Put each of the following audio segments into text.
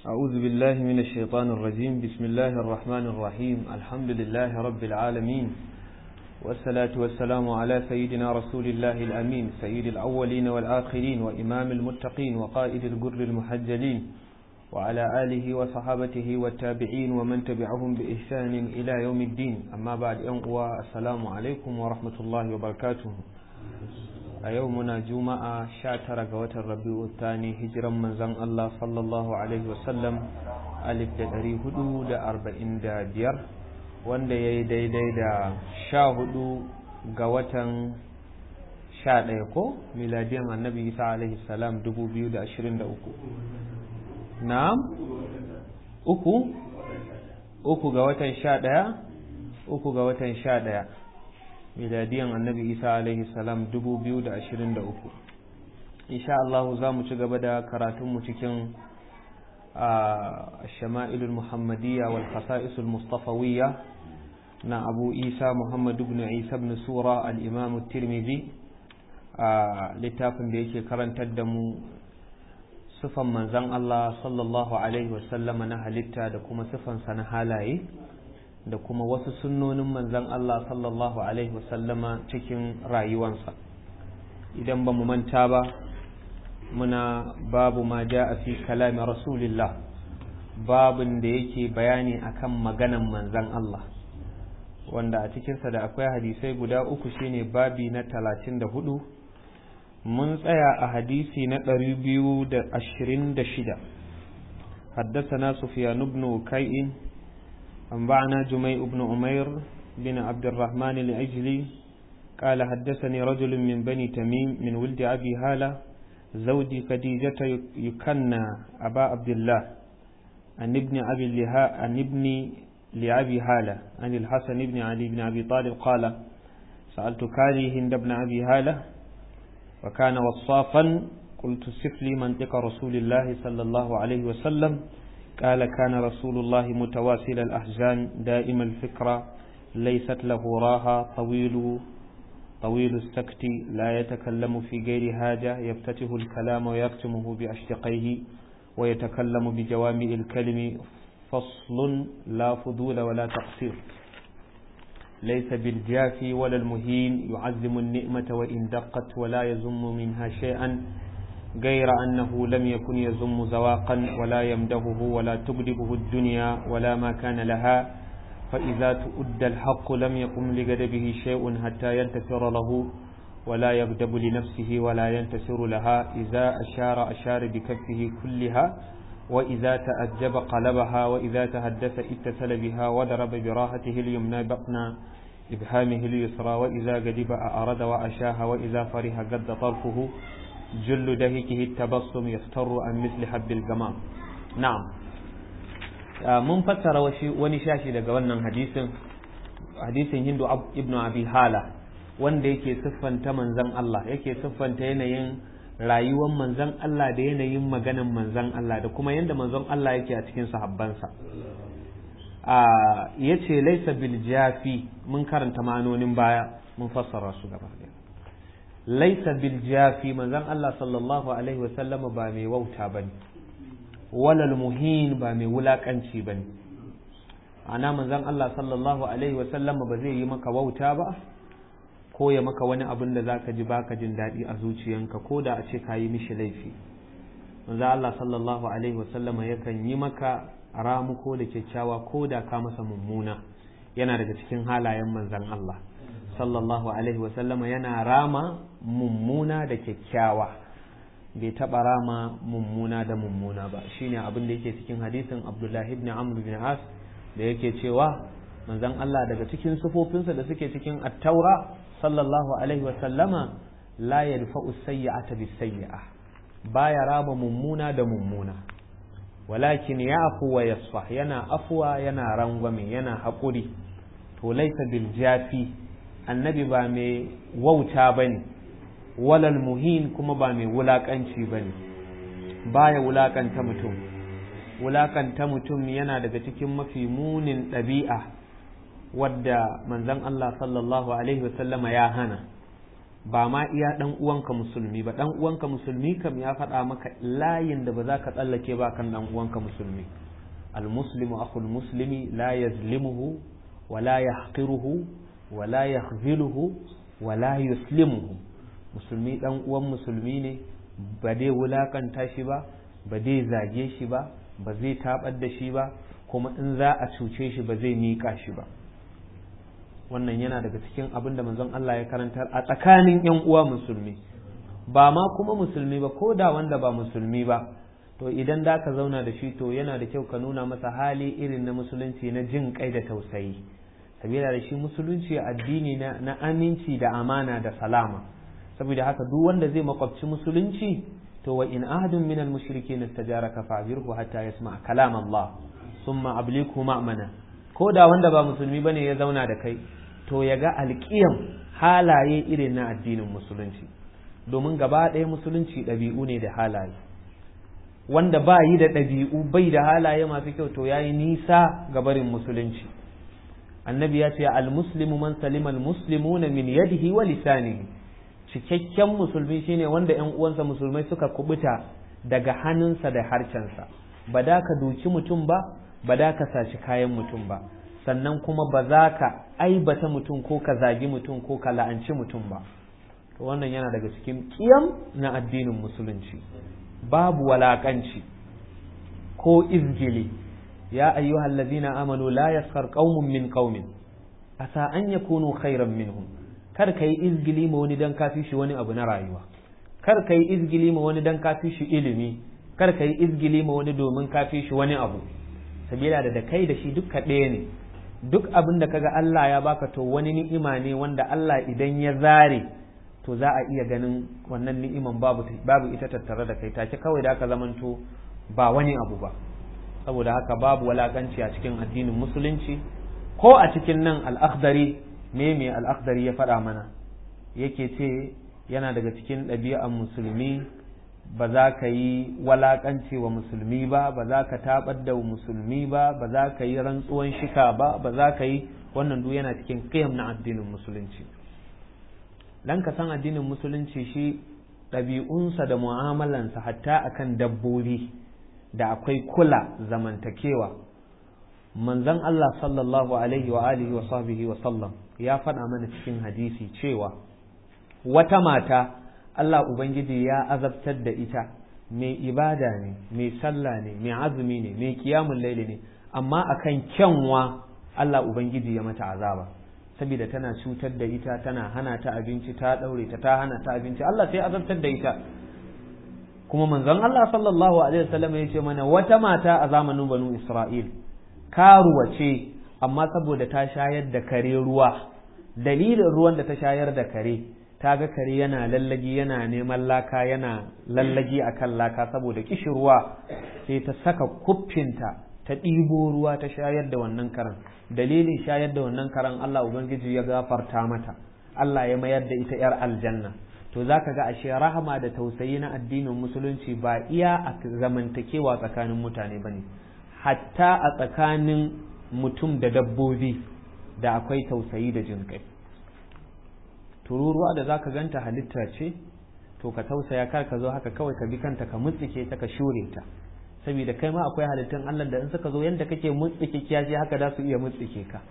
أعوذ بالله من الشيطان الرجيم بسم الله الرحمن الرحيم الحمد لله رب العالمين والصلاة والسلام على سيدنا رسول الله الأمين سيد الأولين والآخرين وإمام المتقين وقائد الجر المحجلين وعلى آله وصحابته والتابعين ومن تبعهم بإحسان إلى يوم الدين أما بعد أنقوى السلام عليكم ورحمة الله وبركاته a yau muna juma'a sha tara ga watan rabi'u thani hijiran manzon Allah sallallahu alaihi wasallam alif da ɗari hudu da arba'in da biyar wanda ya yi daidai da sha hudu ga watan sha ɗaya ko miladiyan annabi isa alaihi salam dubu biyu da ashirin da uku na'am uku uku ga watan sha ɗaya uku ga watan sha ɗaya miladiyan annabi isa alaihi salam 2023 insha Allah za mu ci gaba da karatunmu cikin shama'ilul muhammadiyya wal khasa'isul mustafawiyya na abu isa muhammad ibn isa ibn sura al-imam tirmidhi a littafin da yake karantar da mu sifan manzan Allah sallallahu alaihi wasallama na halitta da kuma sifansa na halaye da kuma wasu sunnonin manzan Allah sallallahu Alaihi wasallama cikin rayuwansa idan ba mu manta ba muna babu ma ja a fi kalami rasulillah babin da yake bayani akan maganan manzan Allah wanda a cikinsa da akwai hadisai guda uku shine babi na talatin da hudu mun tsaya a hadisi na ɗari biyu da ashirin da shida حدثنا سفيان بن كيء أنبعنا جميع بن عمير بن عبد الرحمن العجلي قال حدثني رجل من بني تميم من ولد أبي هالة زوج خديجة يكنى أبا عبد الله عن ابن أبي اللهاء عن ابن لأبي هالة عن الحسن بن علي بن أبي طالب قال سألت كالي هند بن أبي هالة وكان وصافا قلت سف لي منطق رسول الله صلى الله عليه وسلم قال كان رسول الله متواسل الأحزان دائم الفكرة ليست له راها طويل طويل السكت لا يتكلم في غير حاجة يفتتح الكلام ويختمه بأشتقيه ويتكلم بجوامع الكلم فصل لا فضول ولا تقصير ليس بالجافي ولا المهين يعزم النعمة وإن دقت ولا يزم منها شيئا غير أنه لم يكن يزم زواقا ولا يمدهه ولا تقلبه الدنيا ولا ما كان لها فإذا تؤدى الحق لم يقم لغدبه شيء حتى ينتصر له ولا يغدب لنفسه ولا ينتصر لها إذا أشار أشار بكفه كلها وإذا تأجب قلبها وإذا تحدث اتصل بها وضرب براحته اليمنى بطن إبهامه اليسرى وإذا غضب أعرض وأشاها وإذا فرح قد طرفه جل دهكه التبصم يفتر عن مثل حب الجمام نعم mun fassara wani shashi daga wannan hadisin hadisin hindu ibn abi hala wanda yake siffanta manzan Allah yake siffanta yanayin rayuwar manzan Allah da yanayin maganan manzan Allah da kuma yadda manzon Allah yake a cikin sahabbansa ya ce laisa bil jafi mun karanta ma'anonin baya mun fassara su gaba ɗaya laisa bil jafi manzon Allah sallallahu alaihi wasallam ba mai wauta bane walal muhin ba mai wulakanci bane ana manzon Allah sallallahu alaihi wasallam ba zai yi maka wauta ba ko ya maka wani abin da zaka ji baka jin daɗi a zuciyanka ko da a ce ka yi mishi laifi manzon Allah sallallahu alaihi wasallam yakan yi maka ramuko da kyakkyawa ko da ka masa mummuna yana daga cikin halayen manzon Allah sallallahu alaihi wasallama yana rama mummuna da kyakkyawa bai taɓa rama mummuna da mummuna ba shine abin da yake cikin hadisin abdullahi ibn amr bin as da yake cewa manzon Allah daga cikin sufofinsa da suke cikin attaura sallallahu alaihi wasallama la yadfa'u sayyi'ata bis sayyi'a baya rama mummuna da mummuna walakin ya'fu wa yasfah yana afwa yana rangwame yana haƙuri to laisa bil jafi annabi ba mai wauta ba ne walal muhin kuma ba mai wulaƙanci ba ne ba ya wulaƙanta mutum wulaƙanta mutum yana daga cikin mafi munin ɗabi'a wadda manzon Allah sallallahu alaihi wasallama ya hana ba ma iya dan uwanka musulmi ba dan uwanka musulmi kam ya faɗa maka layin da ba za ka tsallake ba kan dan uwanka musulmi المسلم أخو المسلم لا يظلمه ولا يحقره ولا يخذله ولا يسلمه musulmi dan uwan musulmi ne ba dai wulakanta shi ba ba dai zage shi ba ba zai tabar da shi ba kuma in za a cuce shi ba zai miƙa shi ba wannan yana daga cikin abin da manzon Allah ya karantar a tsakanin yan uwa musulmi ba ma kuma musulmi ba ko da wanda ba musulmi ba to idan da ka zauna da shi to yana da kyau ka nuna masa hali irin na musulunci na jin kai da tausayi sabila da shi musulunci addini na, na aminci da amana da salama saboda haka duk wanda zai makwabci musulunci to wa in ahadun min al mushrikin istajaraka fa'jirhu hatta yasma kalam Allah thumma ablighu ma'mana ko da wanda ba musulmi bane ya zauna da kai to ya ga alƙiyam halaye irin na addinin musulunci domin gaba ɗaya musulunci ɗabi'u ne da halaye wanda ba yi da ɗabi'u bai da halaye masu kyau to ya yi nisa ga barin musulunci annabi ya ce al-muslimu man salima al-muslimuna min yadihi wa lisanihi cikakken musulmi shine wanda ƴan uwansa musulmai suka kubuta daga hannunsa da harcensa ba da ka duki mutum ba ba da ka saci kayan mutum ba sannan kuma ba za ka aibata mutum ko ka zagi mutum ko ka la'anci mutum ba to wannan yana daga cikin kiyam na addinin musulunci babu walakanci ko izgili ya ayyuhal ladina amanu la yaskar qaumun min qaumin asa an yakunu khairan minhum kar kai izgili ma wani dan kafi shi wani abu na rayuwa kar kai izgili ma wani dan kafi shi ilimi kar kai izgili ma wani domin kafi shi wani abu sabila da da kai da shi dukka ɗaya ne duk abin da kaga Allah ya baka to wani ni'ima ne wanda Allah idan ya zare to za a iya ganin wannan ni'iman babu babu ita tattare da kai take kawai da aka zamanto ba wani abu ba saboda haka babu walakanci a cikin addinin musulunci ko a cikin nan al-akhdari me me al-akhdari ya faɗa mana yake ce yana daga cikin ɗabi'an musulmi ba za ka yi walakanci wa musulmi ba ba za ka tabar da musulmi ba ba za ka yi rantsuwan shika ba ba za ka yi wannan duk yana cikin qiyam na addinin musulunci dan ka san addinin musulunci shi ɗabi'unsa da mu'amalansa hatta akan dabbobi da akwai kula zamantakewa manzon Allah sallallahu alaihi wa alihi wa sahbihi wa sallam ya faɗa mana cikin hadisi cewa wata mata Allah Ubangiji ya azabtar da ita mai ibada ne mai sallah ne mai azumi ne mai kiyamun laili ne amma akan kyanwa Allah Ubangiji ya mata azaba saboda tana cutar da ita tana hana ta abinci ta daure ta ta hana ta abinci Allah sai azabtar da ita kuma manzon Allah sallallahu alaihi wasallam ya ce mana wata mata a zamanin banu Isra'il karuwa ce amma saboda ta shayar da kare ruwa dalilin ruwan da ta shayar da kare ta ga kare yana lallagi yana neman laka yana lallagi akan laka saboda kishirwa sai ta saka kuffinta ta ɗibo ruwa ta shayar da wannan karan dalilin shayar da wannan karan Allah Ubangiji ya gafarta mata Allah ya mayar da ita 'yar aljanna to za ka ga ashe rahama da tausayi na addinin musulunci ba iya a zamantakewa tsakanin mutane ba ne hatta a tsakanin mutum da dabbobi da akwai tausayi da jin kai tururuwa da za ka ganta halitta ce to ka tausaya kar ka zo haka kawai ka bi kanta ka mutsike ta ka shure ta saboda kai ma akwai halittun Allah da in suka zo yanda kake mutsike kiyashi haka za su iya mutsike ka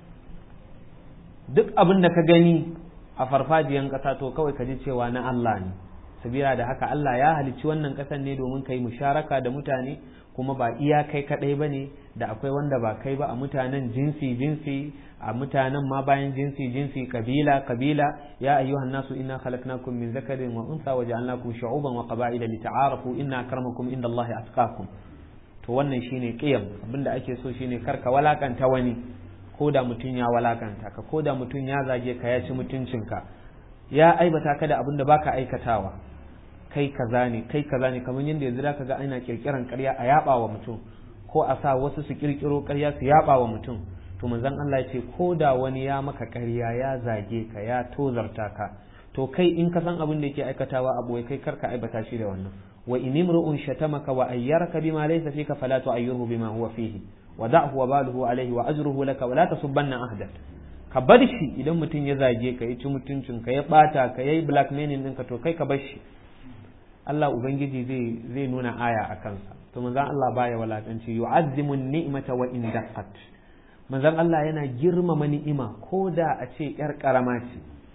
duk abin da ka gani a farfajiyan ƙasa to kawai ka ji cewa na Allah ne sabila da haka Allah ya halicci wannan ƙasan ne domin ka yi musharaka da mutane kuma ba iya kai kaɗai ba ne da akwai wanda ba kai ba a mutanen jinsi jinsi a mutanen ma bayan jinsi jinsi kabila kabila ya ayyuhan nasu inna khalaqnakum min zakarin wa unsa wa ja'alnakum shu'uban wa qaba'ila lita'arafu inna akramakum indallahi atqakum to wannan shine qiyam abinda ake so shine karka walakanta wani ko da mutum ya walakanta ka ko da mutum ya zage ka ya ci mutuncinka ya aibata ka da abin da baka aikatawa kai kaza ne kai kaza ne kamar yadda yanzu zaka ga ana kirkiran ƙarya a yaba wa mutum ko a sa wasu su kirkiro ƙarya su yaba wa mutum to manzon Allah ya ce ko da wani ya maka ƙarya ya zage ka ya tozarta ka to kai in ka san abin da yake aikatawa a boye kai karka aibata shi da wannan wa in imru'un shatamaka wa ayyaraka bima laysa fika fala tu'ayyirhu bima huwa fihi wa da'hu wa baluhu alayhi wa ajruhu laka wa la tasubbanna ahdan ka bar shi idan mutum ya zage ka ya ci mutuncin ka ya bata ka yayi blackmailing ɗinka to kai ka bar shi Allah ubangiji zai zai nuna aya a kansa to manzon Allah baya walakanci yu'azzimu ni'mata wa in daqqat manzon Allah yana girmama ni'ima ko da a ce yar karama ce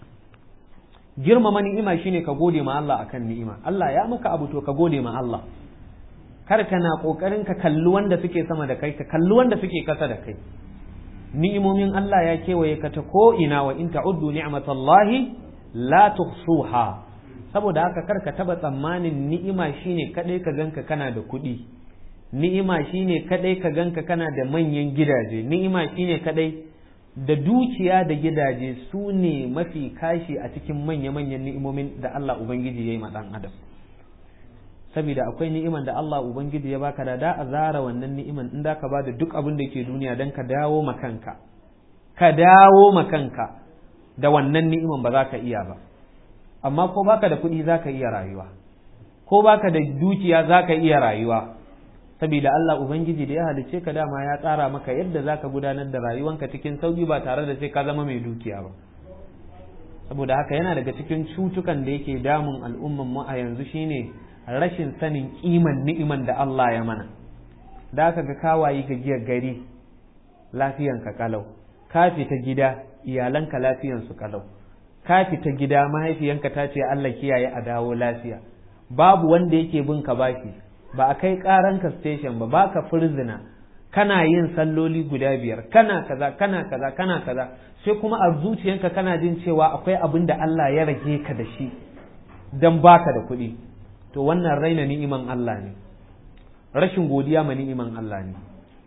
girmama ni'ima shine ka gode ma Allah akan ni'ima Allah ya maka abu to ka gode ma Allah kar kana kokarin ka kalli wanda suke sama da kai ka kalli wanda suke kasa da kai ni'imomin Allah ya kewaye ka ta ko ina wa in ta'uddu ni'matallahi la tuhsuha saboda haka kar ka taba tsammanin ni'ima shine kadai ka ganka kana da kuɗi ni'ima shine kadai ka ganka kana da manyan gidaje ni'ima shine kadai da dukiya da gidaje su ne mafi kashi a cikin manya-manyan ni'imomin da Allah Ubangiji ya yi ma ɗan adam saboda akwai ni'iman da Allah Ubangiji ya baka da da a zara wannan ni'iman in da ka ba da duk abin da ke duniya don ka dawo makanka ka dawo makanka da wannan ni'iman ba za ka iya ba amma ko baka da kuɗi za ka iya rayuwa ko baka da dukiya za ka iya rayuwa saboda Allah Ubangiji da ya halicce ka dama ya tsara maka yadda za ka gudanar da rayuwanka cikin sauki ba tare da sai ka zama mai dukiya ba saboda haka yana daga cikin cutukan da yake damun al'umman mu a yanzu shine rashin sanin kiman ni'iman da Allah ya mana da aka ga kawayi ga giyar gari lafiyanka kalau ka fita gida iyalanka lafiyansu kalau ka fita gida mahaifiyanka ta ce Allah kiyaye a dawo lafiya babu wanda yake bin ka baki ba a kai karanka station ba baka firzina kana yin salloli guda biyar kana kaza kana kaza kana kaza sai kuma a zuciyanka kana jin cewa akwai abin da Allah ya rage ka da shi dan baka da kuɗi to wannan raina ni'iman Allah ne rashin godiya ma ni'iman Allah ne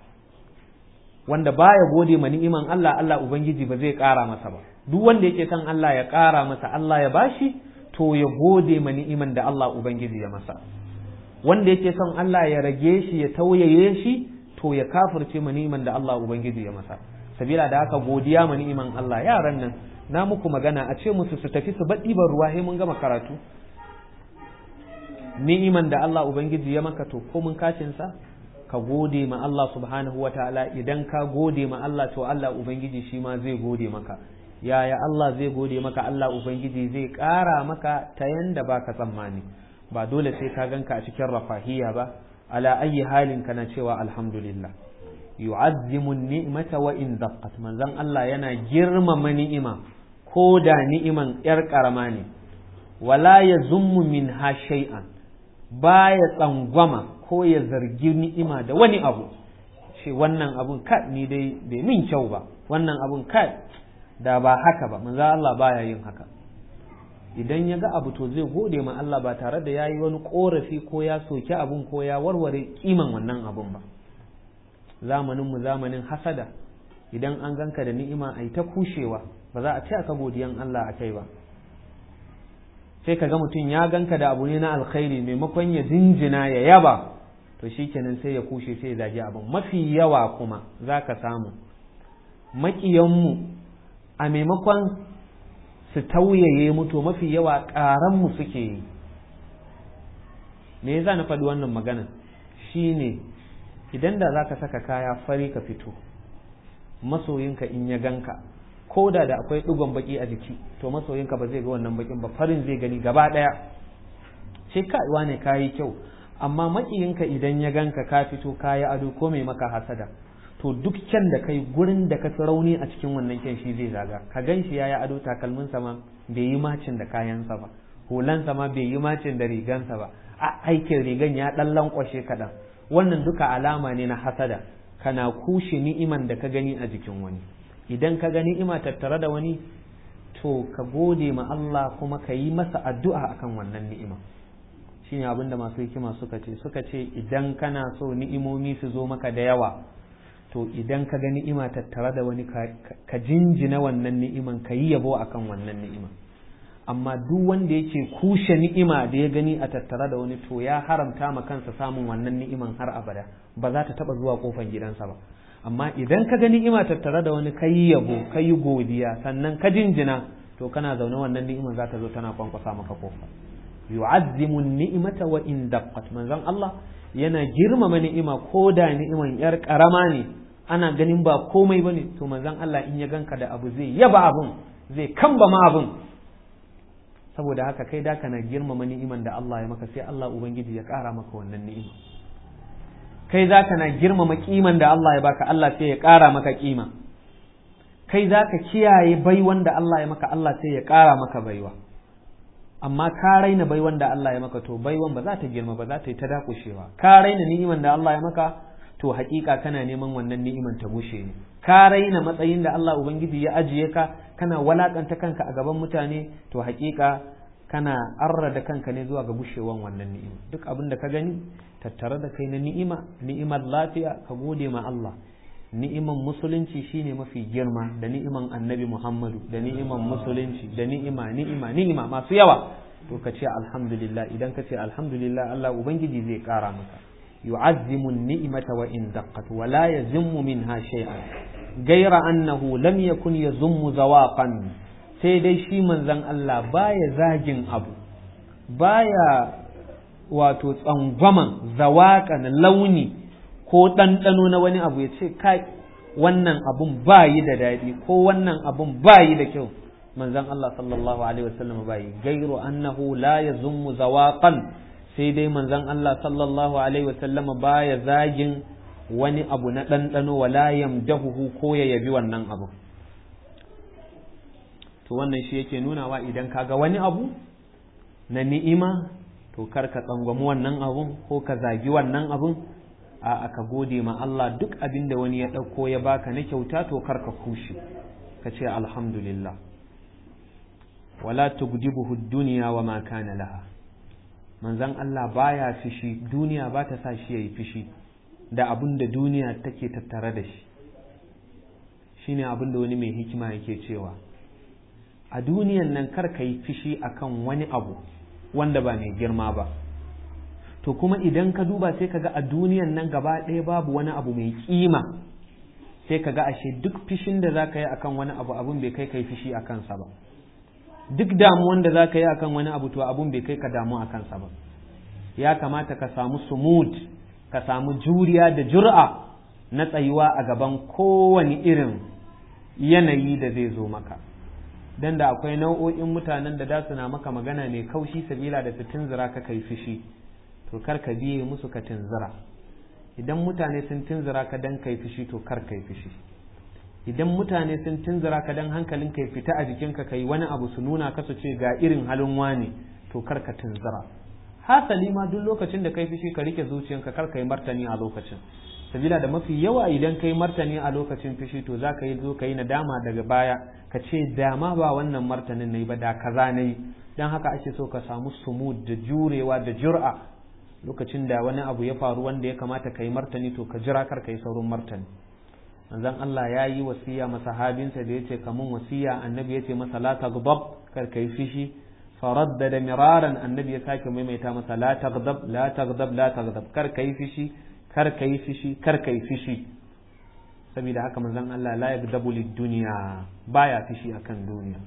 wanda baya gode ma ni'iman Allah Allah ubangiji ba zai ƙara masa ba duk wanda yake son Allah ya ƙara masa Allah ya bashi to ya gode ma ni'iman da Allah ubangiji ya masa wanda yake son Allah ya rage shi ya tauyaye shi to ya kafirce ma ni'iman da Allah ubangiji ya masa sabila da haka godiya ma ni'iman Allah yaran nan na muku magana a ce musu su tafi su baɗi ban ruwa sai mun gama karatu ni'iman da Allah ubangiji ya maka to ko mun kacin sa ka gode ma Allah subhanahu wa ta'ala idan ka gode ma Allah to Allah ubangiji shi ma zai gode maka yaya Allah zai gode maka Allah ubangiji zai ƙara maka ta yanda baka tsammani ba dole sai ka ganka a cikin rafahiya ba ala ayi halin kana cewa alhamdulillah yu'azzimu ni'mata wa in daqqat manzon Allah yana girmama ni'ima ko da ni'iman yar karama ne wala yazummu minha shay'an baya tsangwama ko ya zargi ni'ima da wani abu shi wannan abun ka ni dai bai min kyau ba wannan abun ka da ba haka ba manzo Allah baya yin haka idan ya ga abu to zai gode ma Allah ba tare da yayi wani korafi ko ya soki abun ko ya warware kiman wannan abun ba zamanin mu zamanin hasada idan an ganka da ni'ima ai ta kushewa ba za a ce aka godiyan Allah a kai ba sai ka ga mutum ya ganka da abu ne na alkhairi maimakon ya jinjina ya yaba to shikenan sai ya kushe sai ya zagi abin mafi yawa kuma za ka samu maƙiyanmu a maimakon su tauyaye mu to mafi yawa ƙaranmu suke yi me yasa na faɗi wannan magana shine idan da za ka saka kaya fari ka fito masoyinka in ya ganka ko da da akwai ɗigon baki a jiki to masoyinka ba zai ga wannan bakin ba farin zai gani gaba ɗaya sai ka ne kayi kyau amma makiyinka idan ya ganka ka fito kayi ado ko mai maka hasada to duk kyan da kai gurin da ka fi rauni a cikin wannan kyan shi zai zaga ka gan shi yayi ado takalminsa ma bai yi macin da kayansa ba hulansa ma bai yi macin da rigansa ba a aikin rigan ya ɗan lankwashe kaɗan wannan duka alama ne na hasada kana kushe ni'iman da ka gani a jikin wani idan ka ga ni'ima tattare da wani to ka gode ma Allah kuma ka yi masa addu'a akan wannan ni'ima shine abinda masu hikima suka ce suka ce idan kana so ni'imomi su zo maka da yawa to idan ka ga ni'ima tattare da wani ka jinjina wannan ni'iman ka yi yabo akan wannan ni'ima amma duk wanda yake kushe ni'ima da ya gani a tattare da wani to ya haramta ma kansa samun wannan ni'iman har abada ba za ta taba zuwa kofan gidansa ba amma idan ka ga ni'ima tattare da wani kayi yabo kayi godiya sannan ka jinjina to kana zaune wannan ni'iman za ta zo tana kwankwasa maka kofa yu'azzimu ni'mata wa in daqqat manzon Allah yana girmama ni'ima ko da ni'iman yar karama ne ana ganin ba komai bane to manzon Allah in ya ganka da abu zai yaba abun zai kamba ma abun saboda haka kai da kana girmama ni'iman da Allah ya maka sai Allah ubangiji ya ƙara maka wannan ni'ima kai za ka na girmama kiman da Allah ya baka Allah sai ya ƙara maka kima kai za ka kiyaye baiwan da Allah ya maka Allah sai ya ƙara maka baiwa amma ka raina baiwan da Allah ya maka to baiwan ba za ta girma ba za ta yi ta dakushewa ka raina ni'iman da Allah ya maka to hakika kana neman wannan ni'iman ta gushe ne ka raina matsayin da Allah ubangiji ya ajiye ka kana walakanta kanka a gaban mutane to hakika kana arrada kanka ne zuwa ga gushewan wannan ni'ima duk abin da ka gani tattare da kai na ni'ima ni'imar lafiya ka gode ma Allah ni'iman musulunci shine mafi girma da ni'iman annabi Muhammadu da ni'iman musulunci da ni'ima ni'ima ni'ima masu yawa to ka ce alhamdulillah idan ka ce alhamdulillah Allah ubangiji zai kara maka yu'azzimu ni'mata wa in daqqat wa la yazimmu minha shay'an gaira annahu lam yakun yazummu zawaqan sai dai shi manzon Allah baya zagin abu baya wato tsangwaman zawaƙan launi ko ɗanɗano na wani abu ya ce kai wannan abun ba yi da daɗi ko wannan abun ba yi da kyau manzon Allah sallallahu alaihi wasallam ba yi gairu annahu la yazummu zawaqan sai dai manzon Allah sallallahu alaihi wasallam ba ya zagin wani abu na ɗanɗano wala yamdahuhu ko ya yabi wannan abu to wannan shi yake nunawa idan kaga wani abu na ni'ima to kar ka tsangwami wannan abun ko ka zagi wannan abun a aka gode ma Allah duk abin da wani ya ɗauko ya baka na kyauta to kar ka kushe ka ce alhamdulillah wala tugdibuhu duniya wa ma kana laha manzon Allah baya fishi duniya ba ta sa shi yayi fishi da abin da duniya take tattare da shi shine abin da wani mai hikima yake cewa a duniyan nan kar ka yi fishi akan wani abu wanda ba mai girma ba to kuma idan ka duba sai ka ga a duniyan nan gaba ɗaya babu wani abu mai kima sai ka ga ashe duk fishin da za ka yi akan wani abu abun bai kai kai fishi a kansa ba duk damuwan da za ka yi akan wani abu to abun bai kai ka damu a kansa ba ya kamata ka samu sumud ka samu juriya da jur'a na tsayuwa a gaban kowane irin yanayi da zai zo maka dan da akwai nau'o'in mutanen da da suna maka magana mai kaushi sabila da su tunzura ka kai fishi to kar ka biye musu ka tunzura idan mutane sun tunzura ka dan kai fishi to kar kai fishi idan mutane sun tunzura ka dan hankalin kai fita a jikinka kai wani abu su nuna ka su ce ga irin halin wani to kar ka tunzura hasali ma duk lokacin da kai fishi ka rike zuciyanka kar ka yi martani a lokacin sabila da mafi yawa idan kai martani a lokacin fishi to za ka yi zo ka yi nadama daga baya ka ce dama ba wannan martanin na yi ba da kaza na yi don haka ake so ka samu sumud da jurewa da jur'a lokacin da wani abu ya faru wanda ya kamata ka yi martani to ka jira kar ka yi saurin martani manzon Allah ya yi wasiya masahabinsa da ya ce kamun wasiya annabi ya ce masa la taghdab kar ka yi fishi faraddada miraran annabi ya sake maimaita masa la taghdab la taghdab la taghdab kar ka yi fishi kar ka yi fishi kar ka yi fishi saboda haka manzon Allah la yagdabu lid-dunya baya fishi akan duniya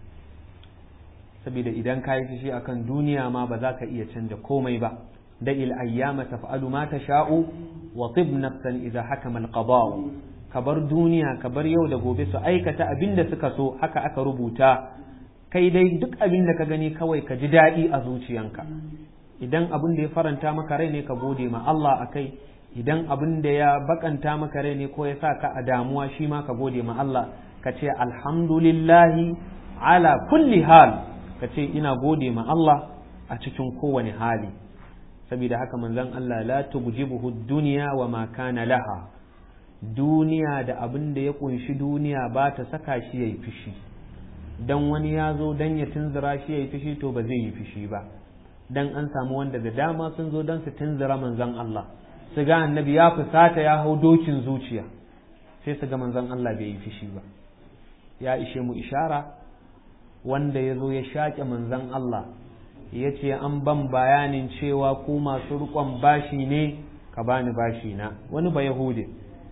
saboda idan ka yi fishi akan duniya ma ba za ka iya canja komai ba da il ayyama taf'alu ma tasha'u wa tib nafsan idza hakama al-qada'u ka bar duniya ka bar yau da gobe su aikata abin da suka so haka aka rubuta kai dai duk abin da ka gani kawai ka ji daɗi a zuciyanka idan abin da ya faranta maka rai ne ka gode ma Allah akai idan abin da ya bakanta maka rai ne ko ya sa ka a damuwa shi ma ka gode ma Allah ka ce alhamdulillahi ala kulli hal ka ce ina gode ma Allah a cikin kowane hali saboda haka manzon Allah la tugjibuhu dunya wa ma kana laha duniya da abin da ya kunshi duniya ba ta saka shi yayi fishi dan wani ya zo dan ya tunzura shi yayi fishi to ba zai yi fishi ba dan an samu wanda da dama sun zo dan su tunzura manzon Allah su ga annabi ya fusata ya hau dokin zuciya sai su ga manzon Allah bai yi fishi ba ya ishe mu ishara wanda ya zo ya shaƙe manzon Allah ya ce an ban bayanin cewa ku masu riƙon bashi ne ka bani bashi na wani ba Yahudi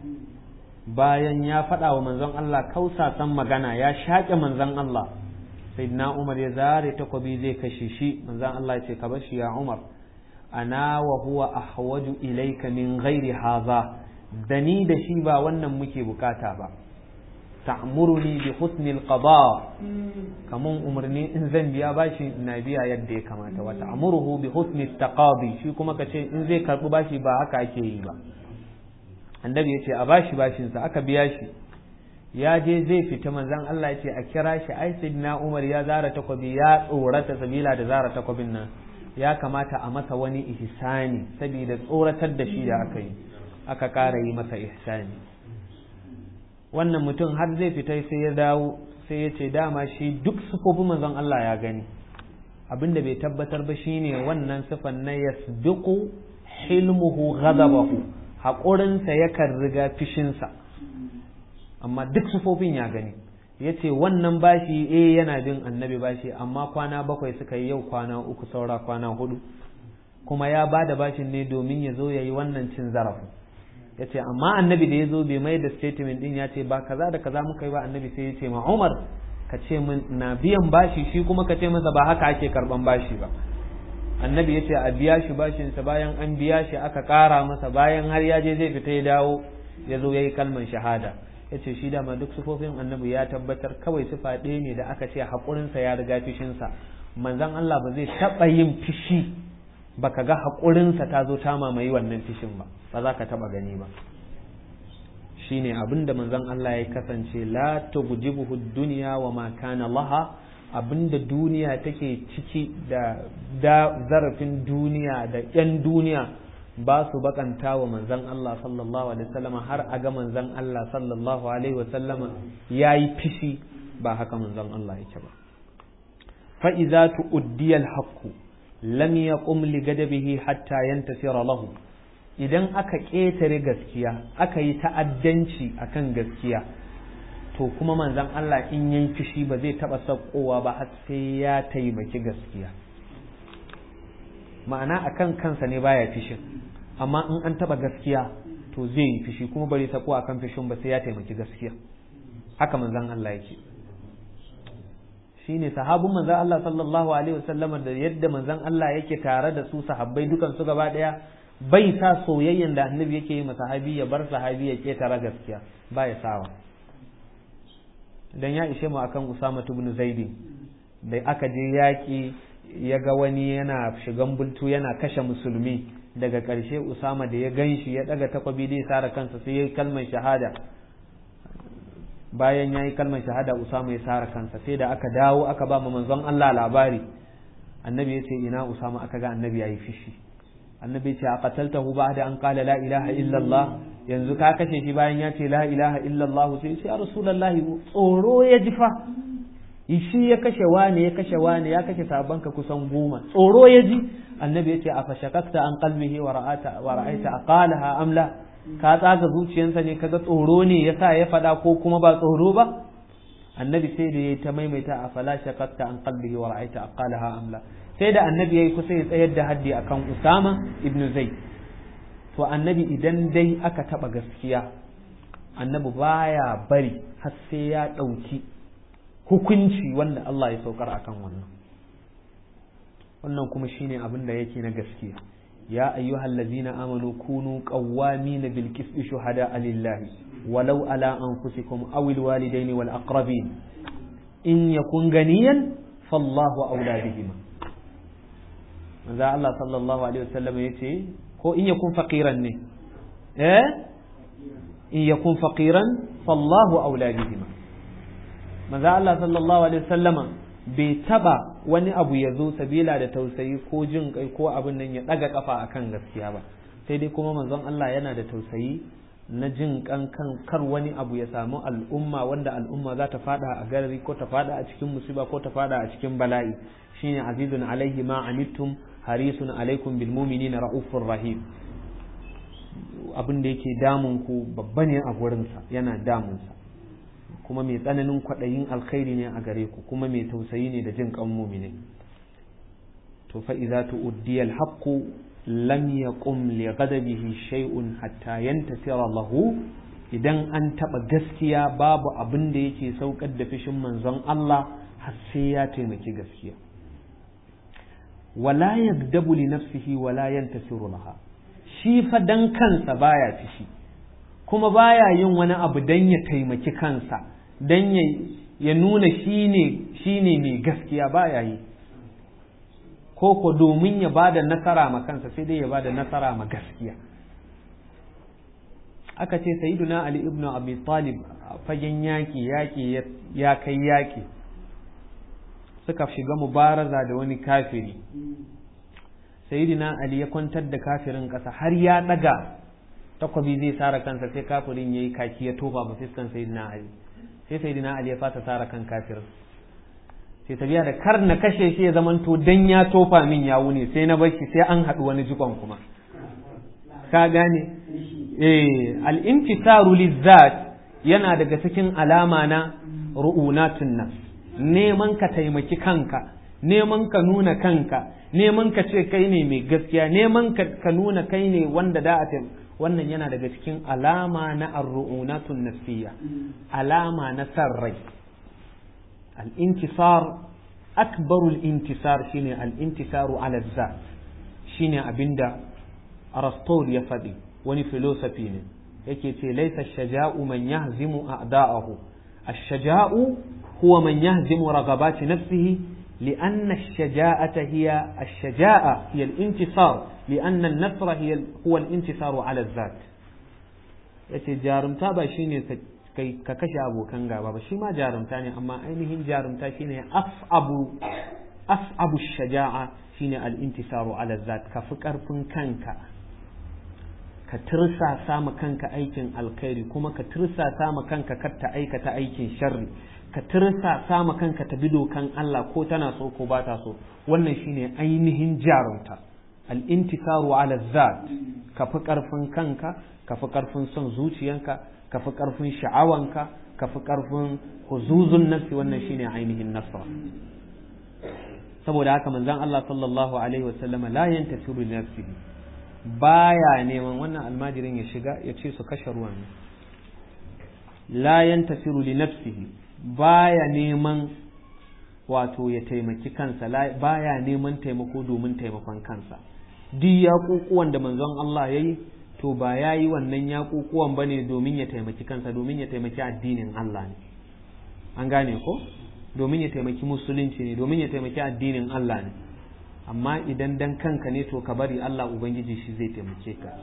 bayan ya faɗa wa manzon Allah kausasan magana ya shaƙe manzon Allah sai na Umar ya zare takobi zai kashe shi manzon Allah ya ce ka bashi ya Umar ana wa huwa ahwaju ilayka min ghairi haza da ni da shi ba wannan muke bukata ba ta'muruni bi husnil qada kamun umarni in zan biya bashi na biya yadda ya kamata wa ta'muruhu bi husni taqadi shi kuma kace in zai karbi bashi ba haka ake yi ba annabi yace a bashi bashin sa aka biya shi ya je zai fita manzon Allah yace a kira shi ai sayyidina Umar ya zara takobi ya tsorata sabila da zara takobin nan ya kamata a masa wani ihsani saboda tsoratar da shi da aka yi aka ƙara yi masa ihsani wannan mutum har zai fita sai ya dawo sai ya ce dama shi duk sufofin manzon Allah ya gani abinda bai tabbatar ba shine wannan sifan na yasbiqu hilmuhu ghadabahu haƙurinsa yakan riga fishinsa amma duk sufofin ya gani ya ce wannan bashi eh yana bin annabi bashi amma kwana bakwai suka yi yau kwana uku saura kwana hudu kuma ya ba da bashin ne domin ya zo ya yi wannan cin zarafin ya ce amma annabi da ya zo bai mai da statement din ya ce ba kaza da kaza muka yi ba annabi sai ya ce ma umar ka ce min na biyan bashi shi kuma ka ce masa ba haka ake karban bashi ba annabi ya ce a biya shi bashinsa bayan an biya shi aka kara masa bayan har ya je zai fita ya dawo ya zo ya yi kalman shahada ya ce shi dama duk sufofin annabi ya tabbatar kawai sufa ɗaya ne da aka ce haƙurinsa ya riga fishinsa manzon Allah ba zai taɓa yin fishi baka ga haƙurinsa ta zo ta mamaye wannan fishin ba ba za ka taɓa gani ba shine abin da manzon Allah ya kasance la tugjibuhu dunya wa ma kana laha abinda duniya take ciki da da zarafin duniya da yan duniya ba su bakanta wa manzon Allah sallallahu alaihi wasallam har a ga manzon Allah sallallahu alaihi wasallam yayi fishi ba haka manzon Allah yake ba fa idza tu'diya al-haqqu lam yaqum li gadabihi hatta yantasira lahu idan aka ƙetare gaskiya aka yi ta'addanci akan gaskiya to kuma manzon Allah in yayi fishi ba zai taba sakkowa ba har sai ya taimaki gaskiya ma'ana akan kansa ne baya fishin amma in an taba gaskiya to zai yi fishi kuma bari sako akan fishin ba sai ya taimaki gaskiya haka manzon Allah yake shine sahabun manzon Allah sallallahu alaihi wasallam da yadda manzon Allah yake tare da su sahabbai dukan su gaba daya bai sa soyayyen da annabi yake yi sahabi ya bar sahabi ya ketara gaskiya ba ya sawa dan ya ishe mu akan Usama ibn Zaid da aka je yaki ya ga wani yana shigan bultu yana kashe musulmi daga ƙarshe Usama da ya ganshi ya daga takwabi da ya sara kansa sai ya yi kalmar shahada bayan ya yi kalmar shahada Usama ya sara kansa sai da aka dawo aka ba manzon Allah labari annabi ya ce ina Usama aka ga annabi ya yi fishi annabi ce a qataltahu ba'da an qala la ilaha illa Allah yanzu ka kashe shi bayan ya ce la ilaha illa Allah sai ce ya rasulullahi tsoro ya jifa shi ya kashe wani ya kashe wani ya kashe sabanka kusan goma tsoro ya ji annabi ya ce a fashakakta an qalbihi wa ra'ata wa ra'aita aqalaha am la ka tsaga zuciyarsa ne kaga tsoro ne yasa ya fada ko kuma ba tsoro ba annabi sai da ya ta maimaita a fala shakakta an qalbihi wa ra'aita aqalaha am la sai da annabi ya yi kusa ya tsayar da haddi akan Usama ibn Zaid to annabi idan dai aka taba gaskiya annabi baya bari har sai ya ɗauki hukunci wanda Allah ya saukar akan wannan wannan kuma shine abin da yake na gaskiya ya ayyuhal ladzina amanu kunu qawwamina bil qisti shuhada lillahi walau ala anfusikum aw al walidaini wal aqrabin in yakun ganiyan fallahu awla bihima manzo Allah sallallahu alaihi wasallam yace ko in yakun faqiran ne eh in yakun faqiran fallahu aula bihima manzo Allah sallallahu alaihi wasallama bai taba wani abu ya zo sabila da tausayi ko jin kai ko abin nan ya daga kafa akan gaskiya ba sai dai kuma manzon Allah yana da tausayi na jin kan kan kar wani abu ya samu al'umma wanda al'umma za ta fada a garari ko ta fada a cikin musiba ko ta fada a cikin bala'i shine azizun alaihi ma anittum harisun alaikum bil mu'minina raufur rahim abin da yake damun ku babba ne a gurinsa yana damunsa kuma mai tsananin kwaɗayin alkhairi ne a gare ku kuma mai tausayi ne da jin kan mumine to fa idza tu'diya al-haqqu lam yaqum li ghadabihi shay'un hatta yantasira lahu idan an taba gaskiya babu abin da yake saukar da fishin manzon Allah har sai ya taimaki gaskiya wala yagdabu li nafsihi wala yantasiru laha shi fa dan kansa baya fishi kuma baya yin wani abu don ya taimaki kansa don ya nuna shi ne mai gaskiya baya yi ko ko domin ya ba da nasara ma kansa sai dai ya ba da nasara ma gaskiya aka ce sayyiduna ali ibn abi talib fagen yaki yaki ya kai yaki suka shiga mubaraza da wani kafiri sayyidina ali ya kwantar da kafirin ƙasa har ya ɗaga takwabi zai sara kansa sai kafirin yayi kaki ya tofa ba fiskan sayyidina ali sai sayyidina ali ya fata sara kan kafirin sai tabiya da kar na kashe shi ya zamanto dan ya tofa min ya wune sai na bashi sai an haɗu wani jikon kuma ka gane eh al-intisaru lizzat yana daga cikin alama na ru'unatun nas neman ka taimaki kanka neman ka nuna kanka neman ka ce kai ne mai gaskiya neman ka nuna kai ne wanda da a wannan yana daga cikin alama na arru'unatun nafsiyya alama na san rai al-intisar akbarul intisar shine al-intisaru ala zat shine abinda Aristotle ya faɗi wani filosofi ne yake ce laisa shaja'u man yahzimu a'da'ahu ash-shaja'u huwa man yahzimu ragabati nafsihi لأن الشجاعة هي الشجاعة هي الانتصار لأن النصر هي هو الانتصار على الذات yace jarumta ba shine ka kashe abokan gaba ba shi ma jarumta ne amma ainihin jarumta shine as'abu as'abu shaja'a shine al-intisaru ala zat ka fi karfin kanka ka tirsasa ma kanka aikin alkhairi kuma ka tirsasa ma kanka kar ta aikata aikin sharri ka tirsasa ma kanka ta bi dokan Allah ko tana so ko ba ta so wannan shine ainihin jarumta al-intisaru ala zat ka fi karfin kanka ka fi karfin son zuciyanka ka fi karfin sha'awanka ka fi karfin huzuzun nafsi wannan shine ainihin nasra saboda haka manzon Allah sallallahu alaihi wasallama la yantasiru li nafsihi baya neman wannan almajirin ya shiga ya ce su kashe ruwan la yantasiru li nafsihi baya neman wato ya taimaki kansa baya neman taimako domin taimakon kansa duk yaƙuƙuwan da manzon Allah ya yi to ba ya yi wannan yaƙuƙuwan ba ne domin ya taimaki kansa domin ya taimaki addinin Allah ne an gane ko domin ya taimaki musulunci ne domin ya taimaki addinin Allah ne amma idan dan kanka ne to ka bari Allah ubangiji shi zai taimake ka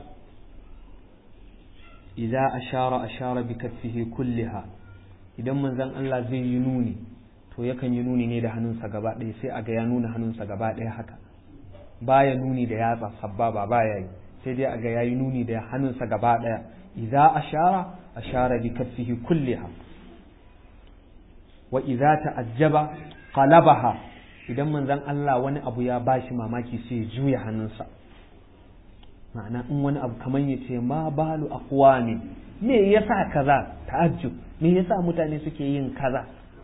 idza ashara ashara bi kaffihi kulliha idan manzon Allah zai yi nuni to yakan yi nuni ne da hannunsa gaba ɗaya sai a ga ya nuna hannunsa gaba ɗaya haka baya nuni da yatsa sababa baya yi sai dai a ga ya yi nuni da hannunsa gaba ɗaya idza ashara ashara bi kaffihi kulliha wa idza ta'ajjaba qalabaha idan manzon Allah wani abu ya bashi mamaki sai ya juya hannunsa ma'ana in wani abu kamar ya ce ma balu aqwami me yasa kaza ta'ajjub me yasa mutane suke yin kaza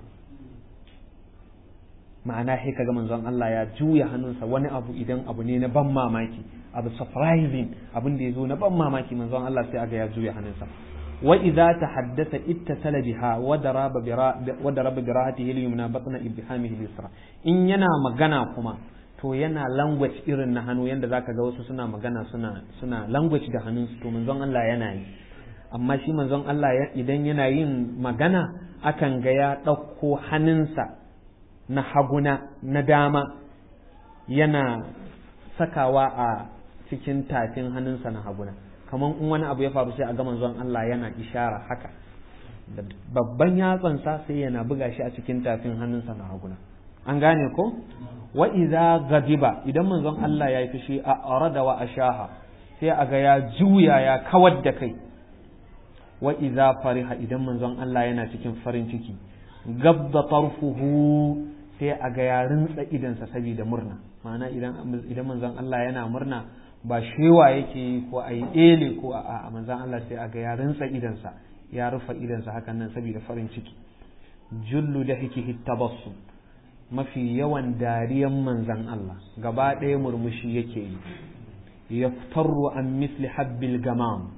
ma'ana sai kaga manzon Allah ya juya hannunsa wani abu idan abu ne na ban mamaki abu surprising abin da ya zo na ban mamaki manzon Allah sai aga ya juya hannunsa wa idza tahaddatha ittasala biha wa daraba wa daraba bi rahatihi al-yumna batna ibhamihi al-yusra in yana magana kuma to yana language irin na hannu yanda zaka ga wasu suna magana suna suna language da hannunsu to manzon Allah yana yi amma shi manzon Allah idan yana yin magana akan ga ya ɗauko hannunsa na haguna na dama yana sakawa a cikin tafin hannunsa na haguna kamar in wani abu ya faru sai a ga manzon Allah yana ishara haka da babban yatsansa sai yana buga shi a cikin tafin hannunsa na haguna an gane ko wa idza gadiba idan manzon Allah ya yi fushi a arada wa ashaha sai a ga ya juya ya kawar da kai wa idza fariha idan manzon Allah yana cikin farin ciki gabda tarfuhu sai a ga ya rintsa idansa saboda murna ma'ana idan idan manzon Allah yana murna ba shewa yake yi ko a yi ele ko a manzon Allah sai a ga ya rintsa idansa ya rufe idansa hakan nan saboda farin ciki jullu da hikihi tabassum mafi yawan dariyan manzon Allah gaba ɗaya murmushi yake yi yaftaru an misli habbil gamam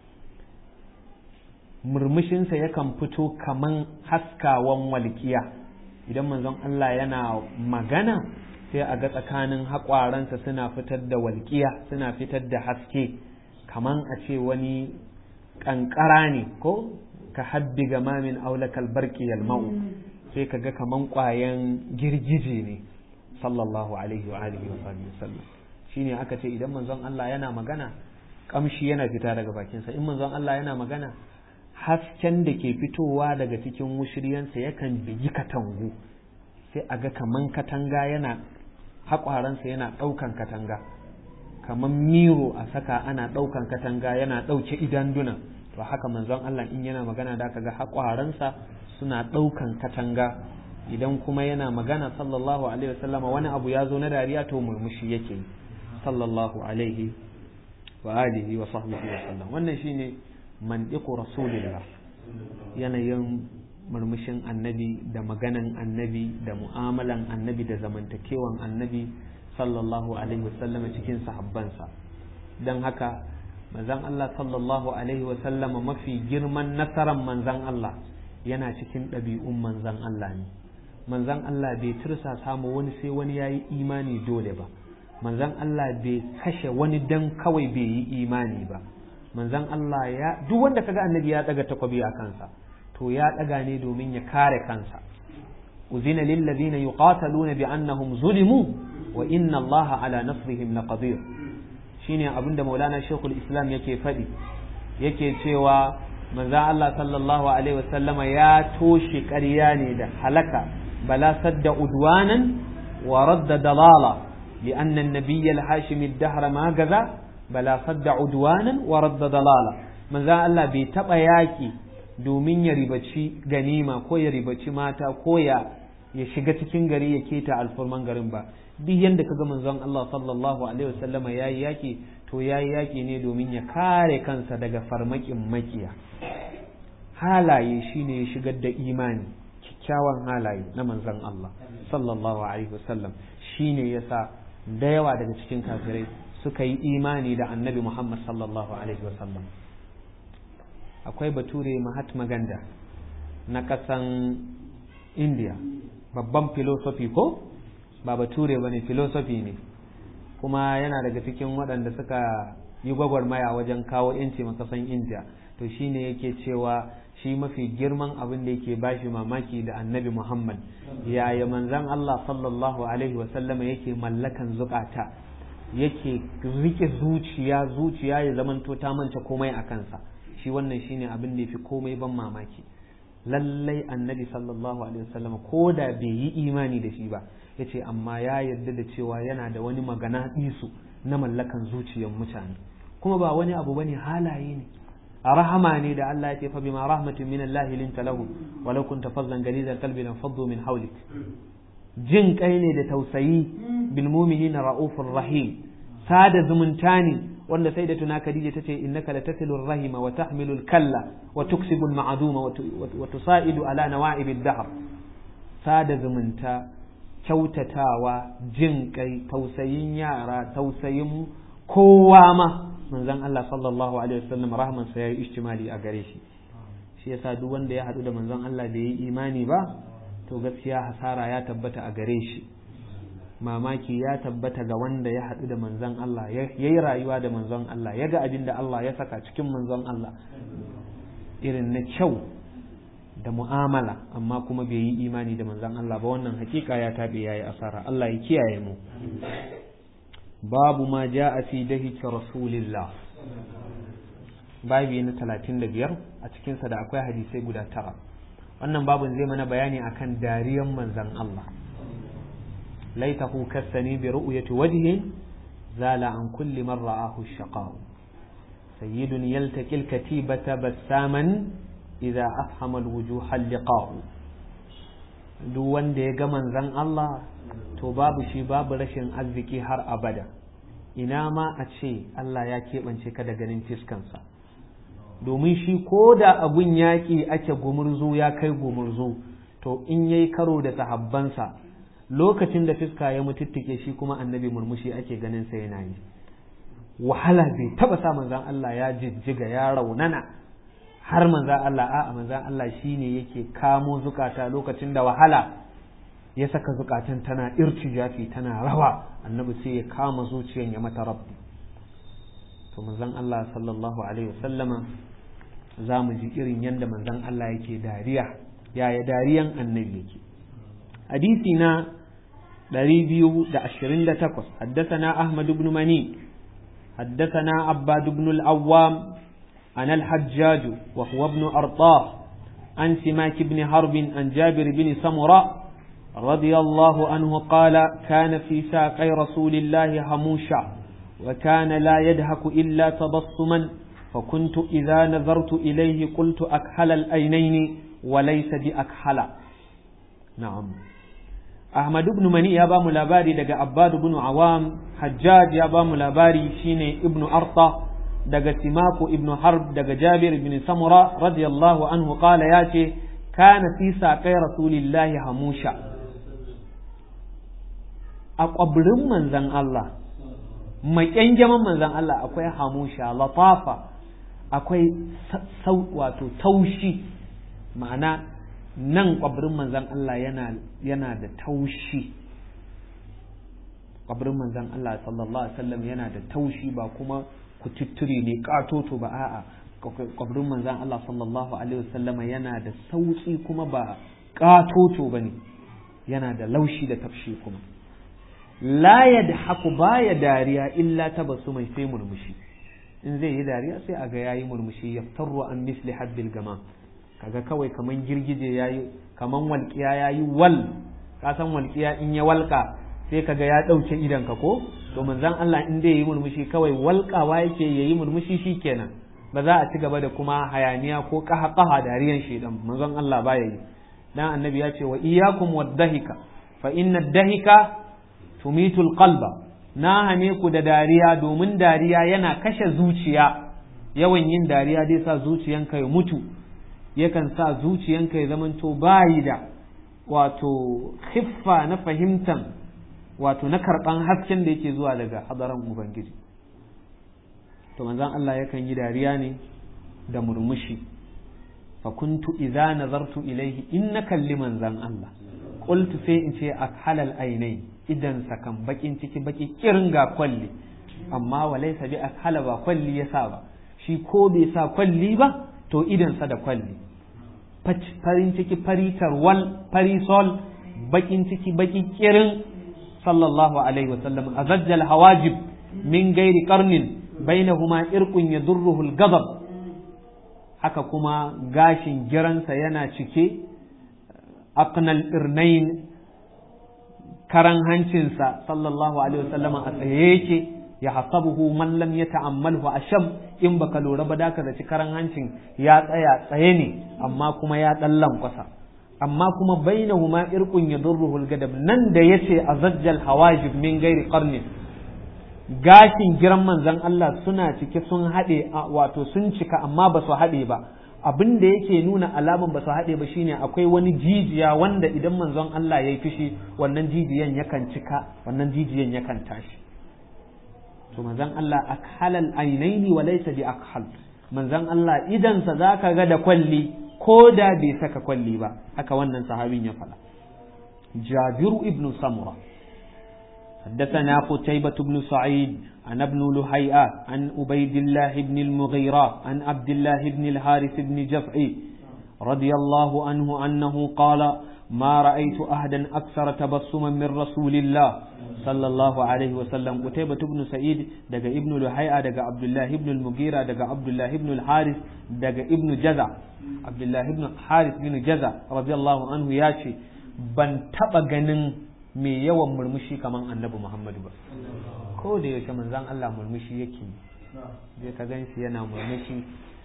murmushinsa yakan fito kaman haskawan walƙiya idan manzon Allah yana magana sai a ga tsakanin haƙwaransa suna fitar da walƙiya suna fitar da haske kaman a ce wani kankara ne ko ka habbi gamamin aulakal barki yalma'u sai ka ga kaman kwayan girgije ne sallallahu alaihi wa alihi wa sallam shine aka ce idan manzon Allah yana magana kamshi yana fita daga bakinsa in manzon Allah yana magana hasken da ke fitowa daga cikin mushiryansa yakan bigi katangu sai a ga kaman katanga yana haƙwaransa yana ɗaukan katanga kaman miro a saka ana ɗaukan katanga yana ɗauke idanduna to haka manzon Allah in yana magana da aka ga haƙwaransa suna ɗaukan katanga idan kuma yana magana sallallahu alaihi wasallama wani abu ya zo na dariya to murmushi yake sallallahu alaihi wa alihi wa sahbihi wa sallam wannan shine mandiqu rasulillah yanayin murmushin annabi da maganan annabi da mu'amalan annabi da zamantakewan annabi sallallahu alaihi wa sallam cikin sahabbansa dan haka manzon Allah sallallahu alaihi wa sallama mafi girman nasaran manzon Allah yana cikin ɗabi'un manzon Allah ne manzon Allah bai tursa samu wani sai wani yayi imani dole ba manzan Allah bai kashe wani dan kawai bai yi imani ba manzan Allah ya duk wanda kaga annabi ya daga takwabi a kansa to ya daga ne domin ya kare kansa uzina lil ladina yuqataluna bi annahum zulimu wa inna Allah ala nasrihim laqadir shine abinda Maulana Sheikhul Islam yake faɗi yake cewa manzan Allah sallallahu alaihi wasallama ya toshe ƙarya ne da halaka bala sadda udwanan wa radda dalala لأن النبي الحاشمي الدهر ما جذا بلا صد عدوانا ورد ضلالا من ذا الله بيتبع ياكي domin ya ribaci ganima ko ya ribaci mata ko ya ya shiga cikin gari ya keta alfurman garin ba duk yanda kaga manzon Allah sallallahu alaihi wasallama yayi yaki to yayi yaki ne domin ya kare kansa daga farmakin makiya halaye shine ya shigar da imani kyakkyawan halaye na manzon Allah sallallahu alaihi wasallam shine yasa da yawa daga cikin kafirai suka yi imani da annabi Muhammad sallallahu Alaihi wasallam akwai bature Mahatma Ganda na ƙasan India babban filosofi ko ba bature ba ne filosofi ne kuma yana daga cikin waɗanda suka yi gwagwarmaya wajen kawo yanci makasan India to shine yake cewa shi mafi girman abin da yake bashi mamaki da annabi Muhammad yaya manzan Allah sallallahu alaihi wasallama yake mallakan zukata yake rike zuciya zuciya ya zamanto ta manta komai a kansa shi wannan shine abin da yafi komai ban mamaki lallai annabi sallallahu alaihi wasallama ko da bai yi imani da shi ba yace amma ya yarda da cewa yana da wani magana isu na mallakan zuciyar mutane kuma ba wani abu bane halaye ne rahama ne da Allah ya ce fa bima rahmatin min Allah linta lahu walau kunta fazzan galizal qalbi lan faddu min hawlik jin kai ne da tausayi bil mu'minina raufur rahim sada zumunta ne wanda sai da tuna Khadija tace innaka latasilur rahima wa tahmilul kalla wa tuksibul ma'duma wa tusaidu ala nawa'ibid dahr sada zumunta kyautatawa jin kai tausayin yara tausayin kowa ma manzon Allah sallallahu alaihi wasallam rahman sa yayi ishtimali a gare shi shi yasa duk wanda ya hadu da manzon Allah da yi imani ba to gaskiya hasara ya tabbata a gare shi mamaki ya tabbata ga wanda ya hadu da manzon Allah ya yi rayuwa da manzon Allah ya ga abin da Allah ya saka cikin manzon Allah irin na kyau da mu'amala amma kuma bai yi imani da manzon Allah ba wannan hakika ya tabe yayi asara Allah ya kiyaye mu babu ma ja a fi dahika rasulillah babi na talatin da biyar a cikinsa da akwai hadisai guda tara wannan babun zai mana bayani akan dariyan manzan Allah laitahu kassani bi ru'yati wajhi zala an kulli man ra'ahu shaqa sayyidun yaltaqi al-katibata bassaman idza afhama al-wujuh al-liqa duk wanda ya ga manzan Allah to babu shi babu rashin arziki har abada ina ma a ce Allah ya keɓance ka da ganin fiskansa domin shi ko da abun yaƙi ake gumurzu ya kai gumurzu to in yayi karo da sahabbansa lokacin da fiska ya mututtike shi kuma annabi murmushi ake ganin sa yana yi wahala bai taba sa manzan Allah ya jijjiga ya raunana har manzan Allah a'a manzan Allah shine yake kamo zukata lokacin da wahala ya saka zukatan tana irtijafi tana rawa annabi sai ya kama zuciyan ya mata rabbi to manzon Allah sallallahu alaihi wasallama za mu ji irin yadda manzon Allah yake dariya yaya dariyan annabi yake hadisi na 228 حدثنا أحمد بن مني حدثنا عباد بن العوام عن الحجاج وهو ابن أرطاه عن سماك بن حرب عن جابر بن سمرة رضي الله عنه قال كان في ساقي رسول الله حموشا وكان لا يدهك إلا تبصما فكنت إذا نظرت إليه قلت أكحل الأينين وليس بأكحل نعم أحمد بن مني يا بام لاباري دقى عباد بن عوام حجاج يا بام لاباري شيني ابن أرطى دقى سماك ابن حرب دقى جابر بن سمرة رضي الله عنه قال ياتي كان في ساقي رسول الله حموشا أقبرم من زن الله mai ƙyanjaman manzan Allah akwai hamusha latafa akwai wato taushi ma'ana nan ƙwabirin manzan Allah yana da taushi ƙwabirin manzan Allah sallallahu alaihi wasallam yana da taushi ba kuma kututture ne ƙatoto ba a'a ƙwabirin manzan Allah sallallahu alaihi wasallama yana da sauƙi kuma ba ƙatoto ba ne yana da laushi da tafshi kuma la yadhaku baya dariya illa tabasu mai sai murmushi in zai yi dariya sai a ga yayi murmushi yaftaru an misli habbil gama kaga kawai kaman girgije yayi kaman walƙiya yayi wal ka san walƙiya in ya walƙa sai kaga ya ɗauke idan ka ko to manzon Allah in dai yi murmushi kawai walƙawa yake yayi murmushi shikenan ba za a ci gaba da kuma hayaniya ko kaha kaha dariyan shedan manzon Allah baya yi dan annabi ya ce wa iyyakum wadhahika fa inna dahika tumitul qalba na hane ku da dariya domin dariya yana kashe zuciya yawan yin dariya zai sa zuciyanka ya mutu yakan sa zuciyanka ya zamanto bayi da wato khiffa na fahimtan wato na karban hasken da yake zuwa daga hadaran ubangiji to manzon Allah yakan yi dariya ne da murmushi fa kuntu idza nazartu ilayhi in na kalli manzon Allah qultu sai in ce akhalal ainai idan sakan bakin ciki baki kirin ga kwalli amma walaysa bi akhala ba kwalli yasa ba shi ko bai sa kwalli ba to idan sa da kwalli farin ciki faritar wal farisol bakin ciki baki kirin sallallahu alaihi wasallam azajjal hawajib min gairi qarnin bainahuma irqun yadurruhu al-ghadab haka kuma gashin giransa yana cike aqnal irnain karan hancinsa sallallahu alaihi wasallam a tsaye yake ya hasabuhu man lam yata'ammalhu asham in baka lura ba da ka zaci karan hancin ya tsaya tsaye ne amma kuma ya dan lankwasa amma kuma bainahuma irqun yadurruhu al-gadab nan da yace azajjal hawajib min gairi qarnin gashin giran manzon Allah suna cike sun haɗe wato sun cika amma ba su haɗe ba abin da yake nuna alaman ba su haɗe ba shine akwai wani jijiya wanda idan manzon Allah ya yi fushi wannan jijiyan yakan cika wannan jijiyan yakan tashi to manzon Allah akhalal ainaini wa laysa bi akhal manzon Allah idan sa zaka ga da kwalli ko da bai saka kwalli ba haka wannan sahabin ya faɗa Jabiru ibn Samura حدثنا قتيبة بن سعيد عن ابن لهيئة عن عبيد الله بن المغيرة عن عبد الله بن الحارث بن جفعي رضي الله عنه أنه قال ما رأيت أحدا أكثر تبسما من رسول الله صلى الله عليه وسلم قتيبة بن سعيد دقى ابن لهيئة دقى عبد الله بن المغيرة دقى عبد الله بن الحارث دقى ابن جزع عبد الله بن الحارث بن جزع رضي الله عنه ياشي بن تبغنن mai yawan murmushi kamar annabi Muhammadu ba ko da yaushe manzan Allah murmushi yake zai ka gan shi yana murmushi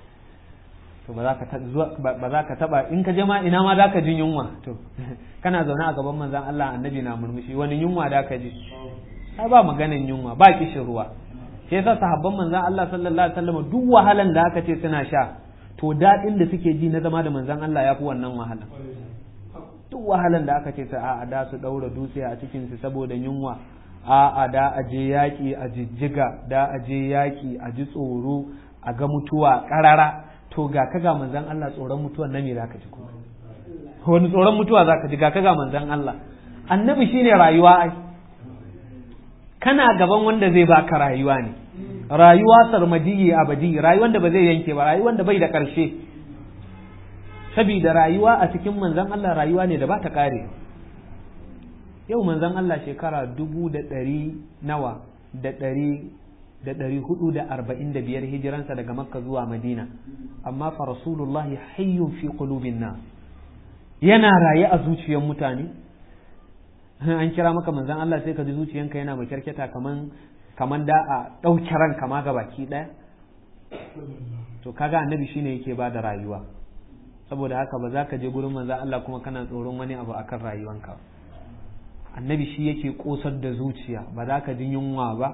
to ba za ka taba in ka je ma ina ma za ka jin yunwa to kana zaune a gaban manzan Allah annabi na murmushi wani yunwa da ka ji ai ba maganin yunwa ba kishin ruwa shi yasa sahabban manzan Allah sallallahu alaihi wasallam duk wahalan da aka ce suna sha to daɗin da suke ji na zama da manzan Allah ya fi wannan wahala duk wahalan da aka ce ta a da su ɗaura dutse a cikinsu saboda yunwa a da a je yaƙi a jijjiga da a je yaƙi a ji tsoro a ga mutuwa ƙarara to ga ka ga manzan Allah tsoron mutuwa na me zaka ji ko wani tsoron mutuwa zaka ji ga ka ga manzan Allah annabi shine rayuwa ai kana gaban wanda zai baka rayuwa ne rayuwa sarmadiyi abadi rayuwar da ba zai yanke ba rayuwar da bai da ƙarshe saboda rayuwa a cikin manzan Allah rayuwa ne da ba ta ƙare yau manzan Allah shekara dubu da ɗari nawa da ɗari da ɗari hudu da arba'in da biyar hijiransa daga makka zuwa madina amma fa rasulullahi hayyun fi qulubin nas yana raye a zuciyar mutane an kira maka manzan Allah sai ka ji zuciyanka yana makyarkyata kaman kaman da a ɗauke ranka ma ga baki ɗaya to kaga annabi shine yake ba da rayuwa saboda haka ba za ka je gurin manzan Allah kuma kana tsoron wani abu akan rayuwanka annabi shi yake kosar da zuciya ba za ka ji yunwa ba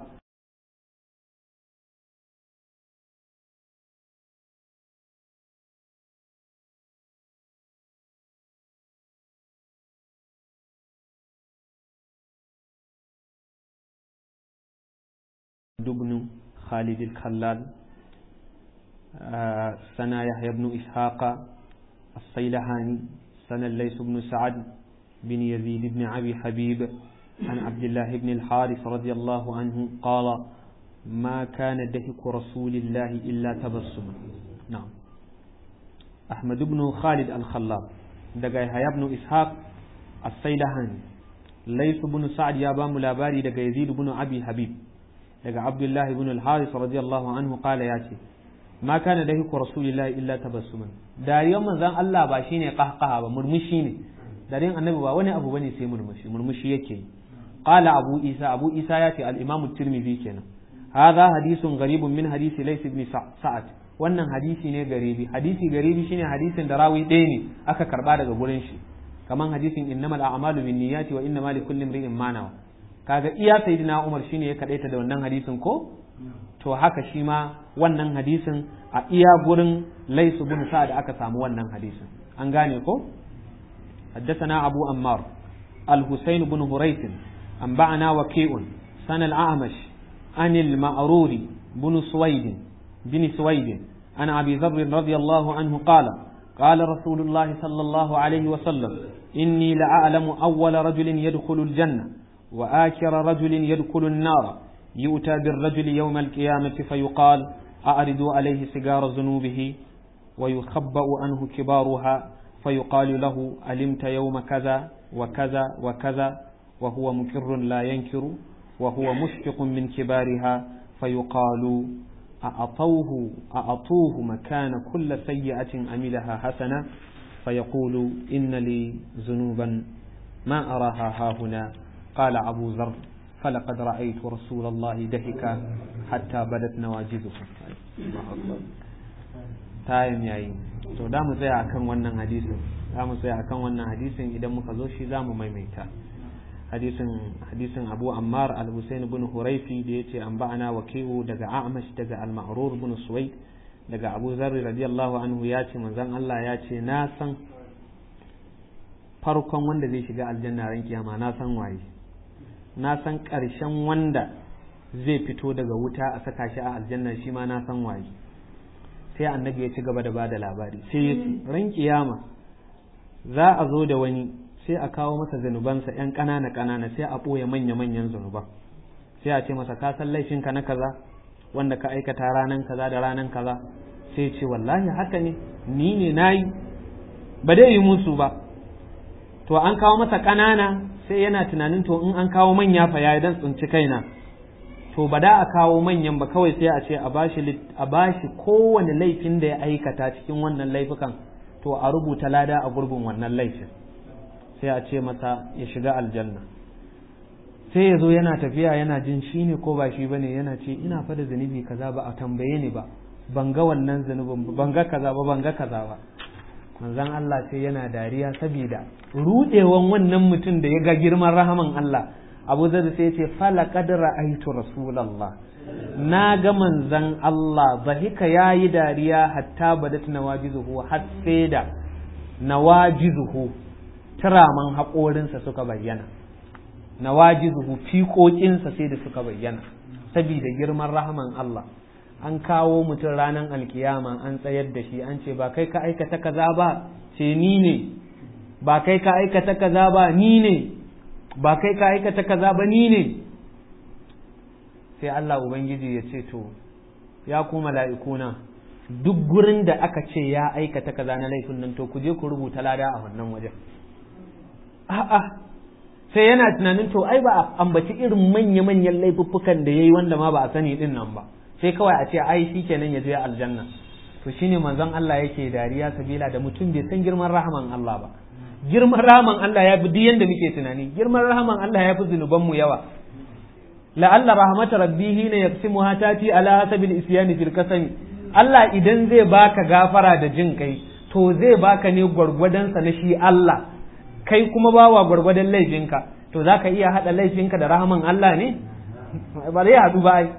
دبن خالد الخلال آه سنة يحيى بن إسحاق الصيلحاني سنة الليث بن سعد بن يزيد بن أبي حبيب عن عبد الله بن الحارث رضي الله عنه قال ما كان دهك رسول الله إلا تبسما نعم أحمد بن خالد الخلال دقى يحيى بن إسحاق الصيلحاني ليث بن سعد يا بام لاباري دقى يزيد بن أبي حبيب daga Abdullahi ibn al-Haris radiyallahu anhu kala ya ce ma kana da hiku rasulillahi illa tabassuman dariyar manzon Allah ba shine qahqaha ba murmushi ne dariyar annabi ba wani abu bane sai murmushi murmushi yake yi qala abu isa abu isa ya ce al-imam at-tirmidhi kenan hadha hadithun gharibun min hadisi lays ibn sa'ad wannan hadisi ne garibi hadisi garibi shine hadisin da rawi ɗaya ne aka karba daga gurin shi kaman hadisin innamal a'malu binniyati wa innamal likulli imrin ma nawa kaga iya sayyidina Umar shine ya kadaita da wannan hadisin ko to haka shi ma wannan hadisin a iya gurin Laisu bin Sa'ad aka samu wannan hadisin an gane ko حدثنا أبو أمار الحسين بن هريث أنبأنا وكيء سن الأعمش عن المأرور بن سويد بن سويد عن أبي ذر رضي الله عنه قال قال رسول الله صلى الله عليه وسلم إني لأعلم أول رجل يدخل الجنة وآخر رجل يدخل النار يؤتى بالرجل يوم القيامة فيقال أعرضوا عليه سجار ذنوبه ويخبأ عنه كبارها فيقال له علمت يوم كذا وكذا وكذا وهو مكر لا ينكر وهو مشفق من كبارها فيقال أعطوه أعطوه مكان كل سيئة عملها حسنة فيقول إن لي ذنوبا ما أراها هاهنا قال أبو ذر فلقد رأيت رسول الله دهك حتى بدت نواجذه tayin yayi to da mu tsaya akan wannan hadisin za mu tsaya akan wannan hadisin idan muka zo shi za mu maimaita hadisin hadisin Abu Ammar al-Husayn ibn Hurayfi da yace an ba'ana waki'u daga A'mash daga al-Ma'rur ibn Suwayd daga Abu Zarr radiyallahu anhu ya ce manzon Allah ya ce na san farkon wanda zai shiga aljanna ran kiyama na san waye na san ƙarshen wanda zai fito daga wuta a saka shi a aljanna shi ma na san waye sai annabi ya ci gaba da bada labari sai ya ce ran kiyama za a zo da wani sai a kawo masa zanubansa yan ƙanana ƙanana sai a ɓoye manya manyan zanuban sai a ce masa ka san laifinka na kaza wanda ka aikata ranan kaza da ranan kaza sai ce wallahi haka ne ni ne nayi ba dai yi musu ba to an kawo masa ƙanana sai yana tunanin to in an kawo manya fa ya dan tsinci kaina to ba da a kawo manyan ba kawai sai a ce a bashi a bashi kowane laifin da ya aikata cikin wannan laifukan to a rubuta lada a gurbin wannan laifin sai a ce masa ya shiga aljanna sai ya zo yana tafiya yana jin shi ne ko ba shi bane yana ce ina fa da zunubi kaza ba a tambaye ni ba ban ga wannan zunubin ban ga kaza ba ban ga kaza ba manzon Allah sai yana dariya saboda rudewan wannan mutum da ya ga girman rahaman Allah Abu Zar sai ya ce fala qad ra'aytu rasulullah na ga manzon Allah zahika yayi dariya hatta badat nawajizuhu har sai da nawajizuhu turaman haƙorinsa suka bayyana nawajizuhu fiƙoƙinsa sai da suka bayyana saboda girman rahaman Allah an kawo mutum ranar alkiyama an tsayar da shi an ce ba kai ka aikata kaza ba ce ni ne ba kai ka aikata kaza ba ni ne ba kai ka aikata kaza ba ni ne sai Allah ubangiji ya ce to ya ku mala'ikuna duk gurin da aka ce ya aikata kaza na laifin nan to ku je ku rubuta lada a wannan wajen a'a sai yana tunanin to ai ba a ambaci irin manya-manyan laifuffukan da yayi wanda ma ba a sani din nan ba sai kawai a ce ai shikenan ya je aljanna to shine manzon Allah yake dariya sabila da mutum bai san girman rahaman Allah ba girman rahaman Allah ya fi duk yanda muke tunani girman rahaman Allah ya fi zunuban mu yawa la'alla rahmatu rabbihi ne yaqsimuha tati ala hasabil isyani fil kasami Allah idan zai baka gafara da jin kai to zai baka ne gwargwadon sa na shi Allah kai kuma bawa gwargwadon laifinka to zaka iya hada laifinka da rahaman Allah ne ba zai hadu ba ai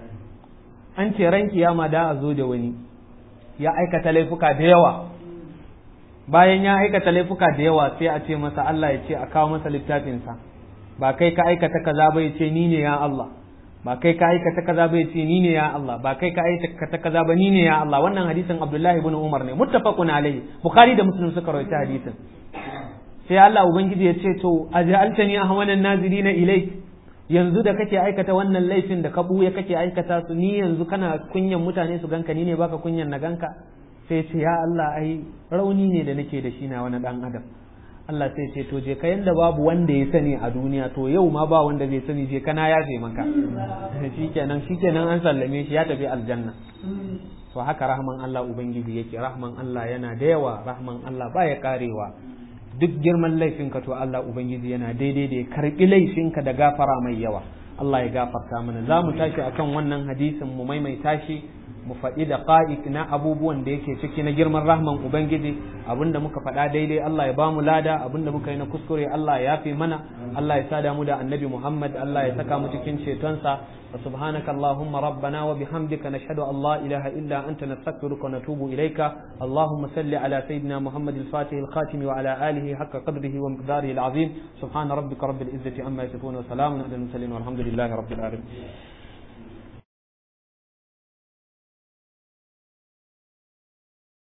an ce ran kiyama da a zo da wani ya aikata laifuka da yawa bayan ya aikata laifuka da yawa sai a ce masa Allah ya ce a kawo masa littafinsa ba kai ka aikata kaza ba ya ce ni ne ya Allah ba kai ka aikata kaza ba ya ce ni ne ya Allah ba kai ka aikata kaza ba ni ne ya Allah wannan hadisin Abdullahi ibn Umar ne muttafaqun alaihi Bukhari da Muslim suka rawaita hadisin sai Allah ubangiji ya ce to aj'altani ahwanan nazirina ilayk yanzu da kake aikata wannan laifin da ka buya kake aikata su ni yanzu kana kunyan mutane su ganka ni ne baka kunyan na ganka sai ce ya Allah ai rauni ne da nake da shi na wani dan adam Allah sai ce to je ka yanda babu wanda ya sani a duniya to yau ma ba wanda zai sani je kana yafe maka shikenan shikenan an sallame shi ya tafi aljanna to haka rahman Allah ubangiji yake rahman Allah yana da yawa rahman Allah baya karewa duk girman laifinka to Allah ubangiji yana daidai da ya karbi laifinka da gafara mai yawa Allah ya gafarta mana za mu tashi akan wannan hadisin mu maimaita shi mu faɗi da ƙa'ik na abubuwan da yake ciki na girman rahman Ubangiji abinda muka faɗa daidai Allah ya bamu lada abinda muka yi na kuskure Allah ya yafe mana Allah ya sada mu da annabi Muhammad Allah ya saka mu cikin cetonsa wa subhanaka Allahumma rabbana wa bihamdika nashhadu an la ilaha illa anta nastaghfiruka wa natubu ilayka Allahumma salli ala sayyidina Muhammad al-Fatih al-Khatim wa ala alihi haqqa qadrihi wa miqdarihi al-azim subhana rabbika rabbil izzati amma yasifun wa salamun ala al-mursalin walhamdulillahi rabbil alamin